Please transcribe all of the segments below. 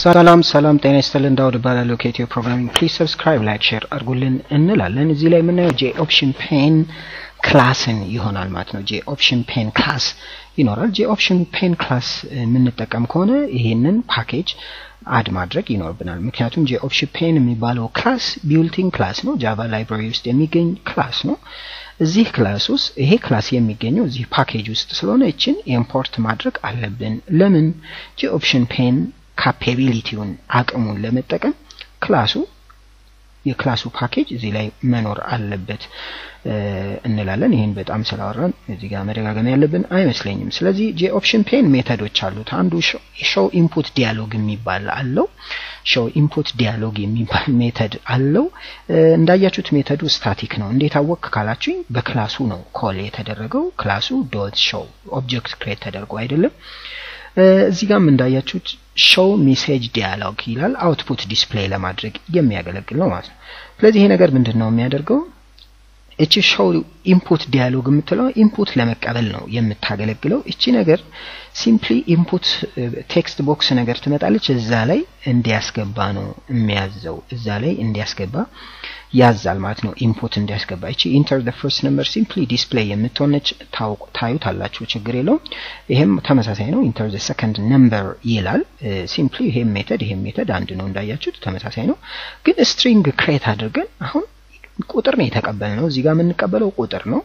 ሰላም ሰላም፣ ጤና ይስጥልን። ዳውድ እባላለሁ ከኢትዮ ፕሮግራሚንግ። ፕሊዝ ሰብስክራይብ፣ ላይክ፣ ሼር አድርጉልን እንላለን። እዚህ ላይ የምናየው ጄ ኦፕሽን ፔን ክላስን ይሆናል ማለት ነው። ጄ ኦፕሽን ፔን ክላስ ይኖራል። ጄ ኦፕሽን ፔን ክላስ የምንጠቀም ከሆነ ይሄንን ፓኬጅ አድ ማድረግ ይኖርብናል። ምክንያቱም ጄ ኦፕሽን ፔን የሚባለው ክላስ ቢውልቲን ክላስ ነው። ጃቫ ላይብራሪ ውስጥ የሚገኝ ክላስ ነው። እዚህ ክላስ ውስጥ ይሄ ክላስ የሚገኘው እዚህ ፓኬጅ ውስጥ ስለሆነ እችን ኢምፖርት ማድረግ አለብን። ለምን ጄ ኦፕሽን ፔን ካፓቢሊቲውን አቅሙን ለመጠቀም ክላሱ የክላሱ ፓኬጅ እዚህ ላይ መኖር አለበት እንላለን። ይህን በጣም ስላወራን እዚህ ጋር መደጋገም ያለብን አይመስለኝም። ስለዚህ ጄ ኦፕሽን ፔን ሜተዶች አሉት። አንዱ ሾው ኢንፑት ዲያሎግ የሚባል አለው። ሾው ኢንፑት ዲያሎግ የሚባል ሜተድ አለው። እንዳያችሁት ሜተዱ ስታቲክ ነው። እንዴት አወቅ ካላችሁኝ በክላሱ ነው ኮል የተደረገው። ክላሱ ዶት ሾው ኦብጀክት ክሬት ተደርጎ አይደለም። እዚህ ጋርም እንዳያችሁት ሾው ሜሴጅ ዲያሎግ ይላል። አውትፑት ዲስፕሌይ ለማድረግ የሚያገለግል ነው ማለት ነው። ስለዚህ ይሄ ነገር ምንድን ነው የሚያደርገው? እቺ ሾው ኢንፑት ዲያሎግ የምትለው ኢንፑት ለመቀበል ነው የምታገለግለው። እቺ ነገር ሲምፕሊ ኢንፑት ቴክስት ቦክስ ነገር ትመጣለች። እዛ ላይ እንዲያስገባ ነው የሚያዘው። እዛ ላይ እንዲያስገባ ያዛል ማለት ነው። ኢንፑት እንዲያስገባ እቺ ኢንተር ዘ ፈርስት ነምበር ሲምፕሊ ዲስፕሌይ የምትሆነች ታዩት አላችሁ፣ ችግር የለውም። ይሄም ተመሳሳይ ነው። ኢንተር ዘ ሰከንድ ነምበር ይላል። ሲምፕሊ ይሄም ሜተድ ይሄም ሜተድ አንድ ነው፣ እንዳያችሁት ተመሳሳይ ነው። ግን ስትሪንግ ክሬት አድርገን አሁን ቁጥር ነው የተቀበልነው። እዚህ ጋር የምንቀበለው ቁጥር ነው።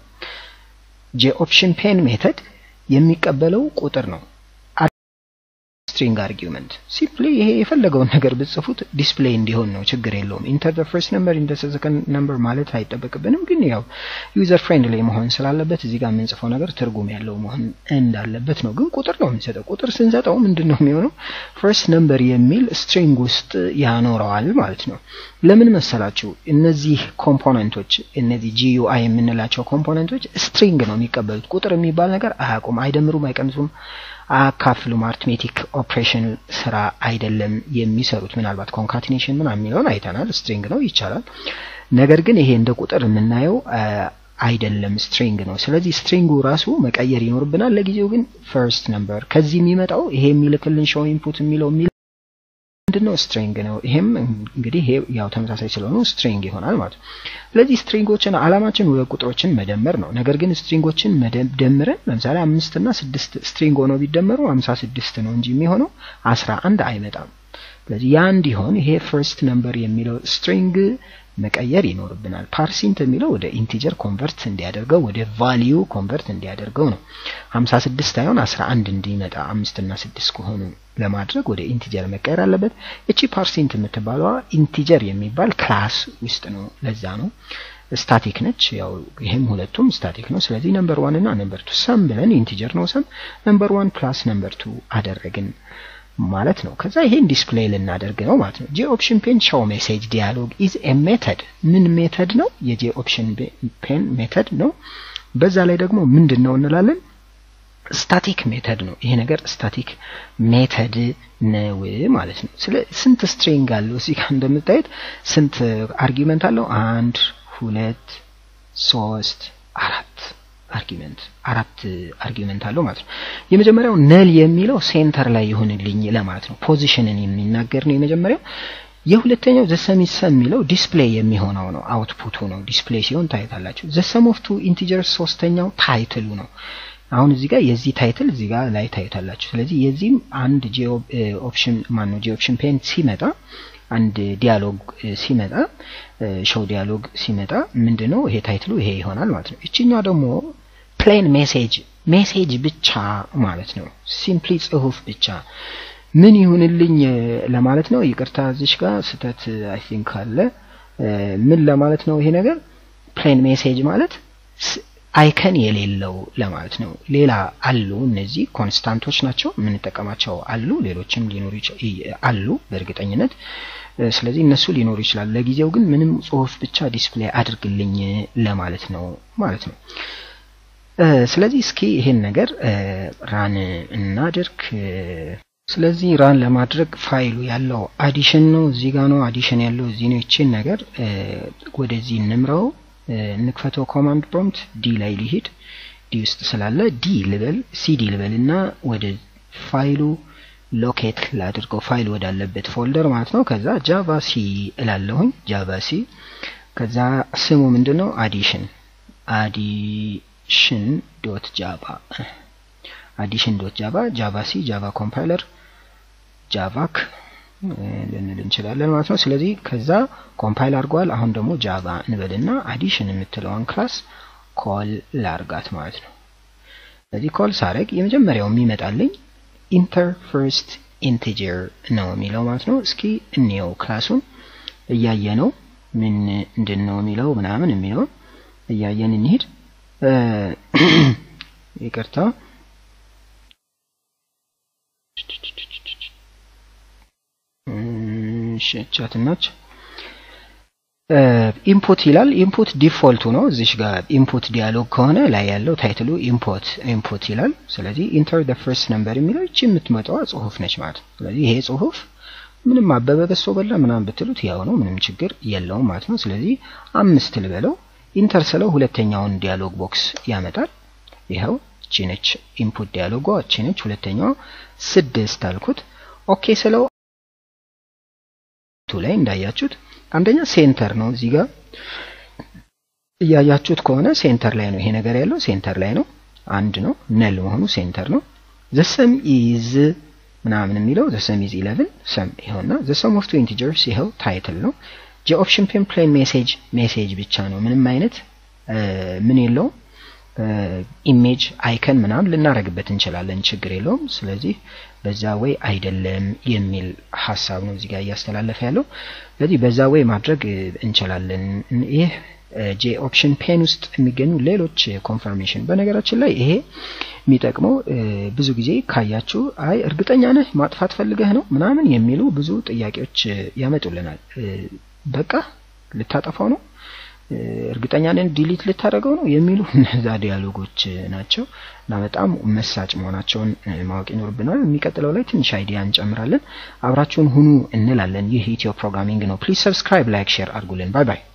ጄ ኦፕሽን ፔን ሜተድ የሚቀበለው ቁጥር ነው። ስትሪንግ አርጊውመንት ሲምፕሊ ይሄ የፈለገውን ነገር ብጽፉት ዲስፕሌይ እንዲሆን ነው፣ ችግር የለውም። ኢንተር ዘ ፈርስት ነምበር ኢንተር ዘ ሰከንድ ነምበር ማለት አይጠበቅብንም፣ ግን ያው ዩዘር ፍሬንድሊ መሆን ስላለበት እዚህ ጋር የምንጽፈው ነገር ትርጉም ያለው መሆን እንዳለበት ነው። ግን ቁጥር ነው የምንሰጠው። ቁጥር ስንሰጠው ምንድን ነው የሚሆነው? ፈርስት ነምበር የሚል ስትሪንግ ውስጥ ያኖረዋል ማለት ነው። ለምን መሰላችሁ? እነዚህ ኮምፖነንቶች እነዚህ ጂዩአይ የምንላቸው ኮምፖነንቶች ስትሪንግ ነው የሚቀበሉት። ቁጥር የሚባል ነገር አያውቁም፣ አይደምሩም፣ አይቀንሱም አያካፍሉም። አርትሜቲክ ኦፕሬሽን ስራ አይደለም የሚሰሩት። ምናልባት ኮንካቲኔሽን ምናምን የሚለውን አይተናል። ስትሪንግ ነው ይቻላል። ነገር ግን ይሄ እንደ ቁጥር የምናየው አይደለም፣ ስትሪንግ ነው። ስለዚህ ስትሪንጉ ራሱ መቀየር ይኖርብናል። ለጊዜው ግን ፈርስት ነምበር ከዚህ የሚመጣው ይሄ የሚልክልን ሾው ኢንፑት የሚለው ምንድነው? ስትሪንግ ነው። ይሄም እንግዲህ ይሄ ያው ተመሳሳይ ስለሆኑ ስትሪንግ ይሆናል ማለት ነው። ስለዚህ ስትሪንጎችን አላማችን ሁለት ቁጥሮችን መደመር ነው። ነገር ግን ስትሪንጎችን ደምረን ለምሳሌ አምስት እና ስድስት ስትሪንግ ሆነው ቢደመሩ አምሳ ስድስት ነው እንጂ የሚሆነው አስራ አንድ አይመጣም። ስለዚህ ያ እንዲሆን ይሄ ፈርስት ነምበር የሚለው ስትሪንግ መቀየር ይኖርብናል። ፓርሲንት የሚለው ወደ ኢንቲጀር ኮንቨርት እንዲያደርገው ወደ ቫሊዩ ኮንቨርት እንዲያደርገው ነው። 56 ሳይሆን 11 እንዲመጣ አምስት እና ስድስት ከሆኑ ለማድረግ ወደ ኢንቲጀር መቀየር አለበት። እቺ ፓርሲንት የምትባለዋ ኢንቲጀር የሚባል ክላስ ውስጥ ነው። ለዛ ነው ስታቲክ ነች። ያው ይሄም ሁለቱም ስታቲክ ነው። ስለዚህ ነምበር ዋን እና ነምበር ቱ ሰም ብለን ኢንቲጀር ነው ሰም ነምበር ዋን ፕላስ ነምበር ቱ አደረግን ማለት ነው። ከዛ ይሄን ዲስፕሌይ ልናደርግ ነው ማለት ነው። ጄ ኦፕሽን ፔን ሾው ሜሴጅ ዲያሎግ ኢዝ ኤ ሜተድ ምን ሜተድ ነው? የጄ ኦፕሽን ፔን ሜተድ ነው። በዛ ላይ ደግሞ ምንድን ነው እንላለን? ስታቲክ ሜተድ ነው። ይሄ ነገር ስታቲክ ሜተድ ነው ማለት ነው። ስለ ስንት ስትሪንግ አለው እዚህ ጋር እንደምታዩት ስንት አርጊመንት አለው? አንድ ሁለት ሶስት አራት አርጊመንት አራት አርጊመንት አለው ማለት ነው። የመጀመሪያው ነል የሚለው ሴንተር ላይ ይሁንልኝ ለማለት ነው። ፖዚሽንን የሚናገር ነው የመጀመሪያው። የሁለተኛው ዘሰሚሰ የሚለው ዲስፕሌይ የሚሆነው ነው፣ አውትፑቱ ነው። ዲስፕሌይ ሲሆን ታይታላችሁ። ዘሰም ኦፍ ቱ ኢንቲጀርስ ሶስተኛው ታይትሉ ነው። አሁን እዚህ ጋር የዚህ ታይትል እዚህ ጋር ላይ ታዩታላችሁ። ስለዚህ የዚህም አንድ ጂ ኦፕሽን ማን ነው ጂ ኦፕሽን ፔን ሲመጣ አንድ ዲያሎግ ሲመጣ ሾው ዲያሎግ ሲመጣ ምንድነው ይሄ ታይትሉ ይሄ ይሆናል ማለት ነው። እቺኛው ደግሞ ፕሌን ሜሴጅ ሜሴጅ ብቻ ማለት ነው። ሲምፕሊ ጽሁፍ ብቻ ምን ይሁንልኝ ለማለት ነው። ይቅርታ እዚሽ ጋር ስህተት አይ ቲንክ አለ። ምን ለማለት ነው ይሄ ነገር ፕሌን ሜሴጅ ማለት አይከን የሌለው ለማለት ነው። ሌላ አሉ እነዚህ ኮንስታንቶች ናቸው የምንጠቀማቸው አሉ። ሌሎችም ሊኖሩ አሉ በእርግጠኝነት ስለዚህ እነሱ ሊኖሩ ይችላል። ለጊዜው ግን ምንም ጽሁፍ ብቻ ዲስፕሌይ አድርግልኝ ለማለት ነው ማለት ነው። ስለዚህ እስኪ ይሄን ነገር ራን እናድርግ። ስለዚህ ራን ለማድረግ ፋይሉ ያለው አዲሽን ነው፣ እዚህ ጋር ነው አዲሽን ያለው እዚህ ነው። ይችን ነገር ወደዚህ እንምረው፣ እንክፈተው። ኮማንድ ፕሮምፕት ዲ ላይ ሊሄድ ዲ ውስጥ ስላለ ዲ ልበል ሲዲ ልበል እና ወደ ፋይሉ ሎኬት ላድርገው ፋይል ወዳለበት ፎልደር ማለት ነው። ከዛ ጃቫ ሲ እላለሁኝ ጃቫ ሲ። ከዛ ስሙ ምንድን ነው? አዲሽን አዲሽን ዶት ጃቫ አዲሽን ዶት ጃቫ ጃቫ ሲ ጃቫ ኮምፓይለር ጃቫክ ልንል እንችላለን ማለት ነው። ስለዚህ ከዛ ኮምፓይል አድርጓል። አሁን ደግሞ ጃቫ እንበልና አዲሽን የምትለውን ክላስ ኮል ላርጋት ማለት ነው። ስለዚህ ኮል ሳረግ የመጀመሪያው የሚመጣልኝ ኢንተር ፈርስት ኢንቲጀር ነው የሚለው ማለት ነው። እስኪ እንየው ክላሱን እያየ ነው ምን ምንድን ነው የሚለው ምናምን የሚለው እያየን እንሂድ። ይቅርታ ቻትናች ኢንፑት ይላል። ኢንፑት ዲፎልቱ ነው። እዚሽ ጋር ኢንፑት ዲያሎግ ከሆነ ላይ ያለው ታይትሉ ኢንፑት ኢንፑት ይላል። ስለዚህ ኢንተር ደ ፈርስት ነምበር የሚለው እቺ የምትመጣዋ ጽሁፍ ነች ማለት ነው። ስለዚህ ይሄ ጽሁፍ ምንም አበበ በሶ በላ ምናምን ብትሉት ያው ነው፣ ምንም ችግር የለውም ማለት ነው። ስለዚህ አምስት ልበለው። ኢንተር ስለው ሁለተኛውን ዲያሎግ ቦክስ ያመጣል። ይኸው እቺ ነች ኢንፑት ዲያሎጓ እቺ ነች። ሁለተኛዋ ስድስት አልኩት። ኦኬ ስለው ቱ ላይ እንዳያችሁት አንደኛ ሴንተር ነው። እዚህ ጋር እያያችሁት ከሆነ ሴንተር ላይ ነው ይሄ ነገር ያለው ሴንተር ላይ ነው። አንድ ነው ነል መሆኑ ሴንተር ነው። ዘሰም ኢዝ ምናምን የሚለው ዘሰም ኢዝ 11 ሰም ይኸውና ዘሰም ኦፍ ቱ ኢንቲጀርስ ይኸው ታይትል ነው። ጂ ኦፕሽን ፔን ፕሌን ሜሴጅ ሜሴጅ ብቻ ነው። ምንም አይነት ምን የለውም። ኢሜጅ አይከን ምናምን ልናረግበት እንችላለን፣ ችግር የለውም። ስለዚህ በዛ ወይ አይደለም የሚል ሀሳብ ነው እዚህ ጋር እያስተላለፈ ያለው። ስለዚህ በዛ ወይ ማድረግ እንችላለን። ይህ ጄ ኦፕሽን ፔን ውስጥ የሚገኙ ሌሎች ኮንፈርሜሽን፣ በነገራችን ላይ ይሄ የሚጠቅመው ብዙ ጊዜ ካያችሁ አይ እርግጠኛ ነህ ማጥፋት ፈልገህ ነው ምናምን የሚሉ ብዙ ጥያቄዎች ያመጡልናል። በቃ ልታጠፋው ነው እርግጠኛ ነን ዲሊት ልታደርገው ነው የሚሉ እነዛ ዲያሎጎች ናቸው እና በጣም መሳጭ መሆናቸውን ማወቅ ይኖርብናል። የሚቀጥለው ላይ ትንሽ አይዲያ እንጨምራለን። አብራችሁን ሁኑ እንላለን። ይህ ኢትዮ ፕሮግራሚንግ ነው። ፕሊዝ ሰብስክራይብ፣ ላይክ፣ ሼር አድርጉልን። ባይ ባይ።